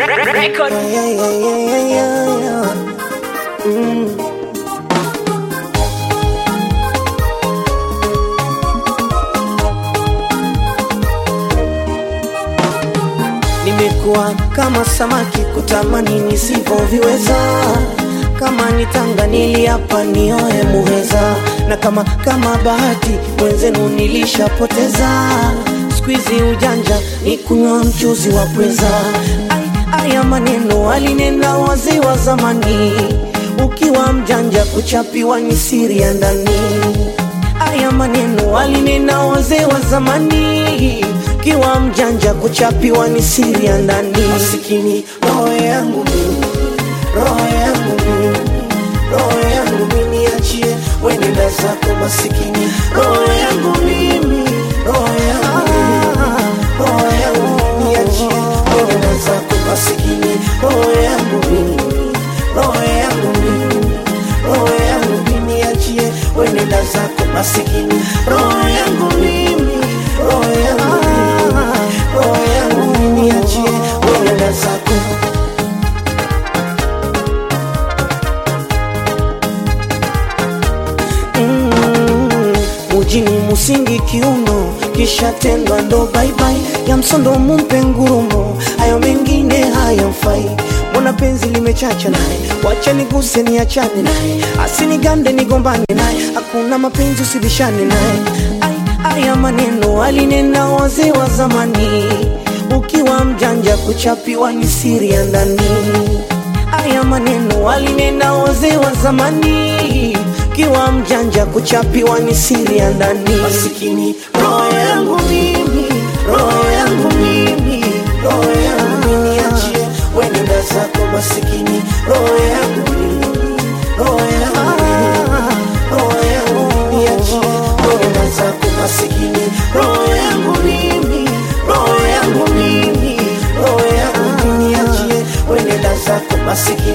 Record. Yeah, yeah, yeah, yeah, yeah. Mm. Nimekuwa kama samaki kutamani nisivyoviweza, kama nitanga niliapa nioe muheza, na kama kama bahati mwenzenu nilishapoteza. Squeezy ujanja ni kunywa mchuzi wa pweza. Ai, Aya maneno alinena wazee wa zamani, ukiwa mjanja kuchapiwa ni siri ya ndani. Aya maneno alinena wazee wa zamani, ukiwa mjanja kuchapiwa ni siri ya ndani. Masikini roho yangu mimi, roho yangu mimi, roho yangu mimi, niachie wenenda zako masikini, roho yangu mimi, roho yangu mimi, roho yangu mimi, niachie wenenda zako masikini, roho yangu mimi, roho yangu mimi, roho yangu mimi, niachie wenenda zako masikini, roho yangu mimi, roho yangu mimi, roho yangu mimi, niachie wenenda zako Mm, mujini musingi kiuno kisha tendwa ndo baibai ya msondo mumpe ngurumo hayo mengine hayamfai mbona penzi limechacha naye wacha niguse niachane naye asinigande nigombane naye hakuna mapenzi usibishane naye Ai, aya maneno alinena wazee wa zamani ukiwa mjanja kuchapiwa ni siri ya ndani Aya maneno alinena wazee wa zamani, kiwa mjanja kuchapiwa ni siri ya ndani. Masikini roho yangu mimi, roho yangu mimi, roho yangu mimi, achie wenenda zako masikini, roho yangu mimi, roho yangu mimi, roho yangu mimi, achie wenenda zako masikini, roho yangu mimi, roho yangu mimi, roho yangu mimi, achie wenenda zako masikini,